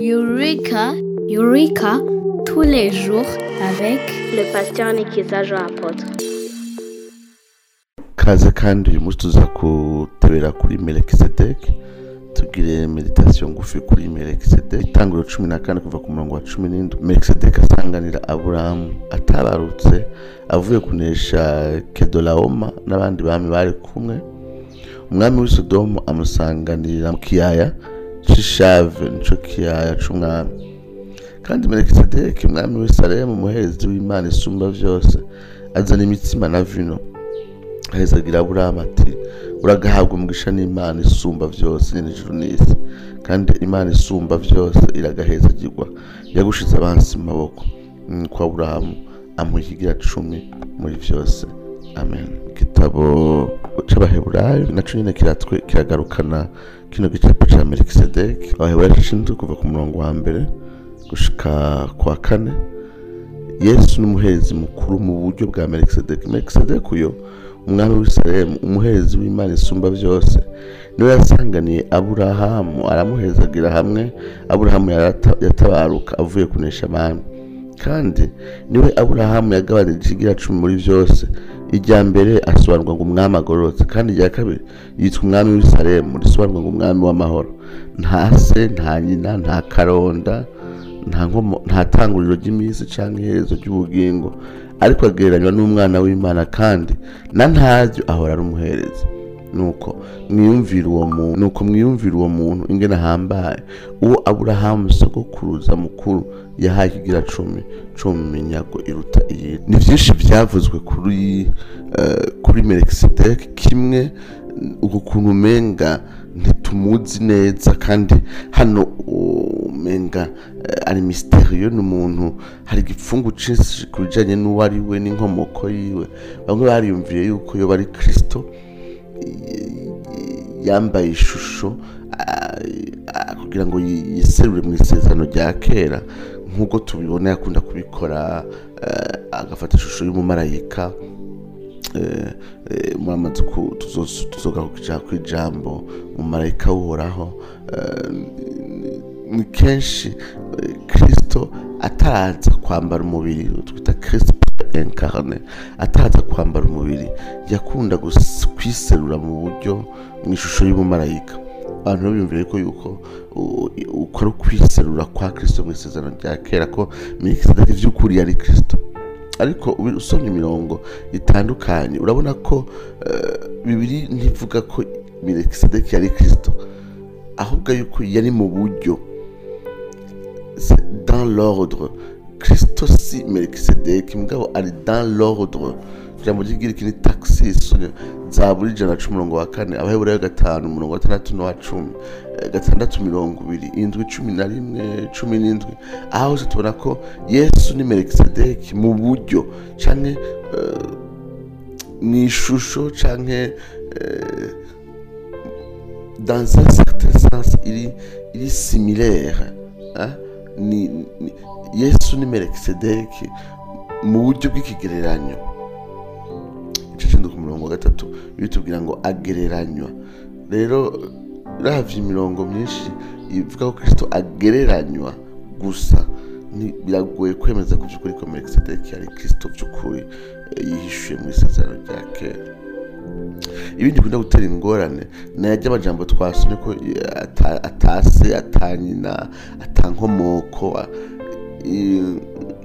Eureka, Eureka, tous les jours avec le pasteur Nikiza Jean Apôtre. kaze kandi uyu munsi tuza kutebera kuri melekisedeki tugire meditasiyo ngufi kuri melekisedeki itangiriro cumi na kane kuva ku murongo wa cumi n'indwi melekisedeki asanganira aburahamu atabarutse avuye kunesha kedorahoma n'abandi bami bari kumwe umwami w'i sodomu amusanganira mu kiyaya c'ishave nico kiyaya c'umwami kandi melekisedeki umwami w'i salemu umuherezi w'imana isumba vyose azana imitsima na vino ahezagira aburahamu ati uragahabwa umugisha n'imana isumba vyose nyene ijuru n'isi kandi imana isumba vyose iragahezagirwa yagushize abansi mu maboko niko aburahamu amuha ikigira cumi muri vyose amen igitabo c'abaheburayo naco nyene kiratwe kiragarukana kino gicapo ca melikisedeki abaheburayo cishinzwe kuva ku murongo wa mbere gushika kwa kane yesu ni umuherezi mukuru mu buryo bwa melikisedeki melikisedeki uyo umwami w'isirayemu umuherezi w'imana isumba byose niwe yasanganiye aburahamu aramuhezagira hamwe aburahamu yarata- yatabaruka avuye kunesha abami kandi niwe aburahamu yagabanije ikigira cumi muri byose irya mbere asobanurwa ngo umwami agororotse kandi irya kabiri yitwa umwami w'isirayemu risobanurwa ngo umwami w'amahoro nta se nta nyina nta karonda nta nkomo nta tanguriro ry'iminsi cyangwa iherezo ry'ubugingo ariko agereranywa n'umwana w'imana kandi na ntaryo ahora ari umuherezi nuko mwiyumvira uwo muntu nuko mwiyumvira uwo muntu ingene ahambaye uwo aburahamu sogokuruza mukuru yahaye ikigira cumi cumi mu minyago iruta iyi ni byinshi byavuzwe kuri eh, kuri melikisedeki kimwe uku kuntu umenga ntitumuzi neza kandi hano umenga eh, ari misteriyo ni umuntu hari igipfungu cinshi ku bijanye n'uwo ari we n'inkomoko yiwe bamwe bariyumviye yuko yoba ari kristo yambaye ishusho ah, ah, kugira ngo yi- yiserure mu isezerano rya kera nk'uko tubibona yakunda kubikora eh, agafata ishusho y'umumarayika eh, eh, muramaze ku tuzo- tuzogaruka ku ijambo umumarayika w'uhoraho eh, ni kenshi eh, kristo ataraza kwambara umubiri twita kristo incarne ataraza kwambara umubiri yakunda gus- kwiserura mu buryo mu ishusho y'umumarayika abantu biyumviye ko yuko u- uko ari ukwiserura kwa kristo mu isezerano rya kera ko melikisedeki vy'ukuri yari kristo ariko ubi- usomye imirongo itandukanye urabona ko eh, bibiri ntivuga ko melikisedeki yari kristo ahubwo yuko yari mu buryo c'est dans l'ordre kristo si melikisedeki mugabo ari dans l'ordre ijambo ry'igiriki ni taxis zaburi ijana na cumi umurongo wa kane abaheburayo gatanu umurongo wa gatandatu n'uwa cumi eh, gatandatu mirongo ibiri indwi cumi na rimwe cumi n'indwi aho hose tubona ko yesu ni melikisedeki mu buryo canke eh, mu ishusho canke eh, dans un certain sens iri iri similaire hein? ni, ni yesu ni melikisedeki mu buryo bw'ikigereranyo igice c'indwi ku murongo wa gatatu bitubwira ngo agereranywa rero ravye imirongo myinshi ivuga ko kristo agereranywa gusa ni- biragoye kwemeza ko vy'ukuri ko melikisedeki yari kristo vy'ukuri eh, yihishuye mu isezerano rya kera ibindi bikunda gutera ingorane ni ajya amajambo twasomye ko eh, ata- atase atanyina atankomoko a- i-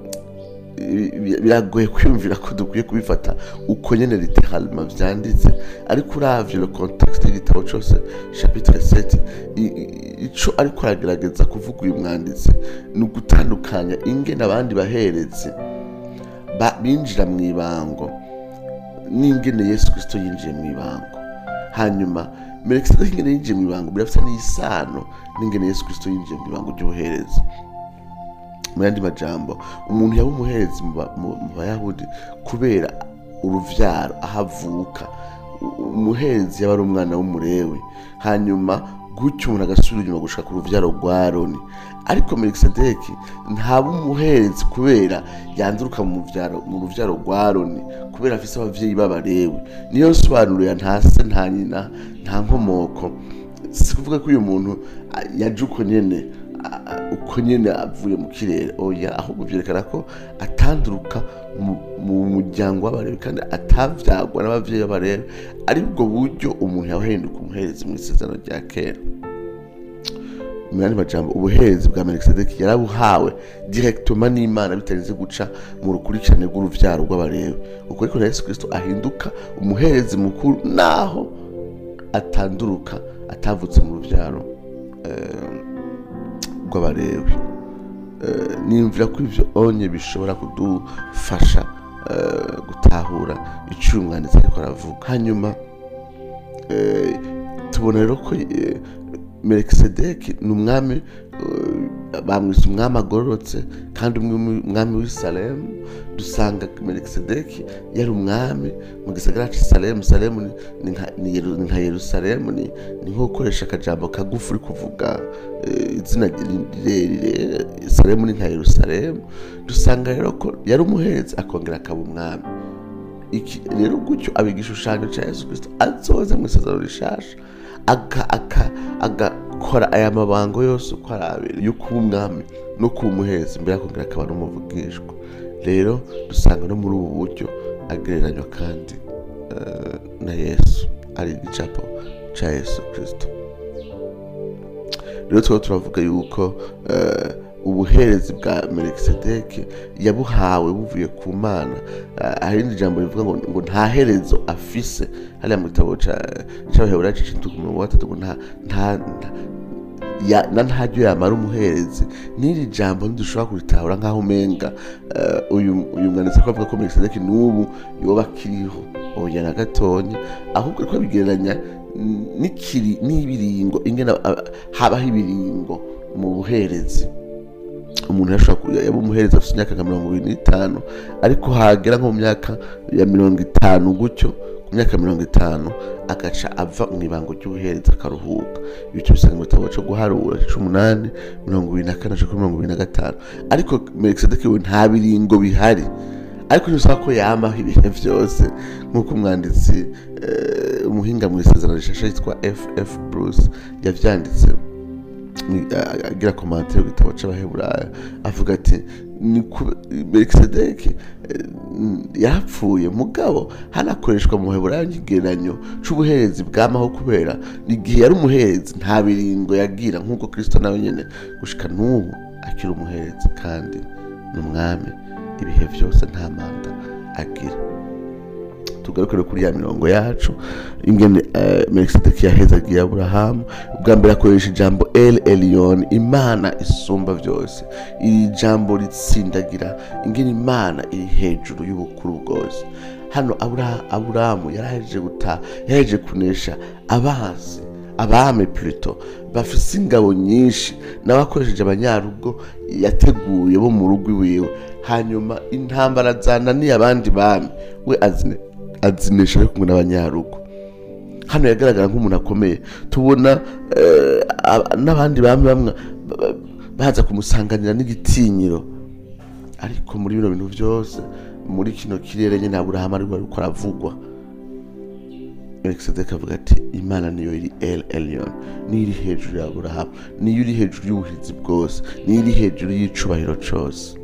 i- biragoye kwiyumvira ko dukwiye kubifata uko nyene literalema vyanditse ariko uravye le contexte y'igitabo cose chapitre 7 i- i- ico ariko aragerageza kuvuga uyu mwanditsi ni ugutandukanya ingene abandi baherezi ba- binjira mu ibango n'ingene yesu kristo yinjiye mu ibango hanyuma melikisedeki ingene yinjiye mu ibango birafite n'isano n'ingene yesu kristo yinjiye mu ibango ry'ubuherezi mu yandi majambo umuntu yaba umuherezi mu ba- mu mu bayahudi kubera uruvyaro aho avuka U- umuherezi yaba ari umwana w'umurewe hanyuma gutyo umuntu agasubira inyuma gushika ku ruvyaro rwa aroni ariko melikisedeki ntaba umuherezi kubera yanduruka mu vyaro- mu ruvyaro rwa aroni kubera afise abavyeyi b'abarewe niyo nsobanuro ya nta se nta nyina nta nkomoko si kuvuga ko uyu muntu a- yaje uko nyene a- a- uko nyine avuye mu kirere oya ahubwo byerekana ko atanduruka mu- mu muryango w'abarebi kandi atabyagwa n'ababyeyi b'abarebi ari bwo buryo umuntu yahinduka umuherezi mu isezerano rya kera mu yandi majambo ubuherezi bwa melikisedeki yarabuhawe direktoma n'imana bitarinze guca mu rukurikirane rw'uruvyaro rw'abarebi uko ariko na yesu kirisito ahinduka umuherezi mukuru naho atanduruka atavutse mu ruvyaro eh, rw'abarebi Eh, nimvira ko ivyo onye bishobora kudufasha eh, gutahura icyo uyu mwanditsi ariko aravuga hanyuma eh, tubona rero ko eh, melikisedeki ni umwami eh, bamwise umwami agororotse kandi umwe- umwami w'i salemu dusanga melikisedeki yari umwami mu gisagara c'i salemu salemu ni- ni nka- ni Yeru- ni nka yerusalemu ni ni nko gukoresha akajambo kagufi uri kuvuga eh, izina rirerire salemu ni nka yerusalemu dusanga rero ko yari umuherezi akongera akaba umwami iki rero gutyo aba igishushanyo cya yesu kirisito azoza mu isezerano rishasha aga- aka- agakora aya mabango yose uko ari abiri yo kuba umwami no kuba umuherezi mbere akongera akaba n'umuvugishwa rero dusanga no muri ubu buryo agereranywa kandi eh, na yesu ari igicapo cya yesu kirisito rero tukaba turavuga yuko eh, ubuherezi bwa melikisedeki yabuhawe buvuye ku mana Eh, hari irindi jambo rivuga ngo, ngo nta herezo afise hariya mu gitabo ca- c'abaheburayo c'icindwi ku murongo wa gatatu ngo nta nta- nta- ya- na ntaryo yamara umuherezi n'iri jambo ntidushobora kuritahura nk'aho umenga eh, uyu uyu mwanditsi ko avuga ko melikisedeki n'ubu yoba akiriho oya na gatonya ahubwo ariko bigereranya n'ikiri n'ibiringo ingene aba- habaho ibiringo mu buherezi umuntu yashobora kuba yaba umuhereza afite imyaka nka mirongo ibiri n'itanu ariko hagera nko mu myaka ya mirongo itanu gutyo ku myaka mirongo itanu agaca ava mu ibango ry'ubuhereza akaruhuka ibyo bisanga mu gitabo cyo guharura c'umunani mirongo ibiri na kane aja kuri mirongo ibiri na gatanu ariko melikisedeki we nta biringo bihari ariko ntibisaba ko yamaho ibihe byose nk'uko umwanditsi eh, umuhinga mu isezerano rishasha yitwa ff bruce yavyanditse ni- a- agira komantere ku gitabo c'abaheburayo avuga ati ni ku- melikisedeki eh, n- yarapfuye mugabo hanakoreshwa mu baheburayo nk'ikigereranyo c'ubuherezi bwamaho kubera igihe yari umuherezi nta biringo yagira nk'uko kristo nawe nyene gushika n'ubu akiri umuherezi kandi ni umwami ibihe byose nta manda agira tugarukire kuri ya mirongo yacu ingene uh, melikisedeki yahezagiye aburahamu ubwa mbere akoresha ijambo el elion imana isumba byose iri jambo ritsindagira ingene imana iri hejuru y'ubukuru bwose hano Abura- aburahamu yarahejeje guta yahejeje kunesha abanzi abami plutôt bafise ingabo nyinshi nawe akoresheje abanyarugo yateguye bo mu rugo iwiwe hanyuma intambara zananiye abandi bami we azine azinesha ari kumwe n'abanyarugo hano yagaragara nk'umuntu akomeye tubona eh, aba- n'abandi bami bamwe ba- ba- baza kumusanganira n'igitinyiro ariko muri bino bintu byose muri kino kirere nyine aburahamu ariko ariko aravugwa melikisedeki avuga ati imana niyo iri el elion niyo iri hejuru ya aburahamu niyo iri hejuru y'ubuhizi bwose niyo iri hejuru y'icubahiro cose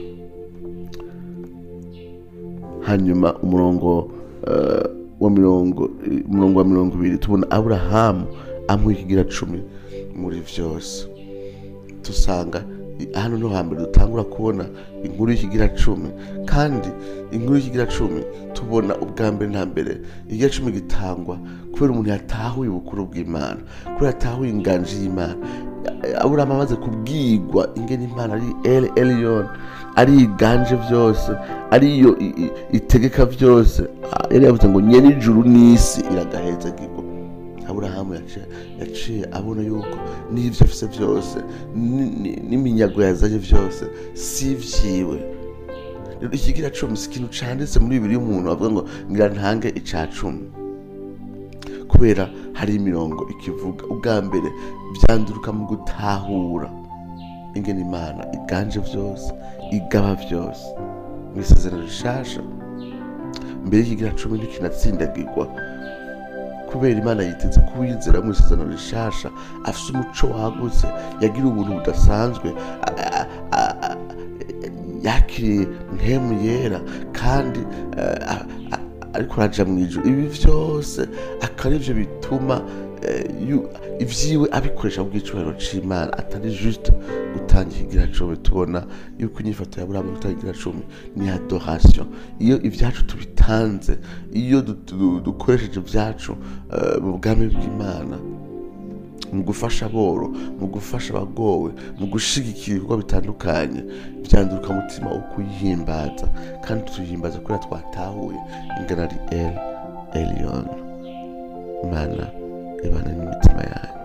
hanyuma umurongo eh, wa mirongo umurongo wa mirongo ibiri tubona aburahamu amuha ikigira cumi muri vyose dusanga i- hano no hambere dutangura kubona inkuru y'ikigira cumi kandi inkuru y'ikigira cumi tubona ubwa mbere na mbere ikigira cumi gitangwa kubera umuntu yatahuye ubukuru bw'imana kubera yatahuye inganji y'imana aburahamu amaze kubwigwa ingene imana ari el elion ari iganje byose ariyo i- i- itegeka byose Ah, yari yavuze ngo nyene ijuru n'isi iragahezagirwa aburahamu yaciye yaciye abona yuko n'ibyo afise byose ni- ni- n'iminyago yazanye byose si vyiwe rero ikigira cumi si ikintu canditse muri bibiri y'umuntu avuga ngo ngira ntange ica cumi kubera hari imirongo ikivuga ubwa mbere byanduruka mu gutahura ingene imana iganje byose igaba byose mu isezerano rishasha mbere y'ikigira cumi ntikinatsindagirwa kubera imana yiteze kuwizera mu isezerano rishasha afise umuco wagutse yagira ubuntu budasanzwe a- a- a- yakiriye mpemu yera kandi eh, a- a- ariko araja mu ijuru ibi vyose akaba arivyo bituma eh, yu- ivyiwe abikoresha ku bw'icubahiro c'imana atari juste gutanga ikigiracumi tubona yuko inyifato ya buramu gutanga ikigiracumi ni adoration iyo ivyacu tubitanze iyo du- du- dukoresheje ivyacu eh, mu bwami bw'imana mu gufasha aboro mu gufasha abagowe mu gushigikira ibikorwa bitandukanye byanduruka umutima wo kuyihimbaza kandi tuyihimbaza kubera twatahuye ingana ari el elion imana ibana n'imitima yanyu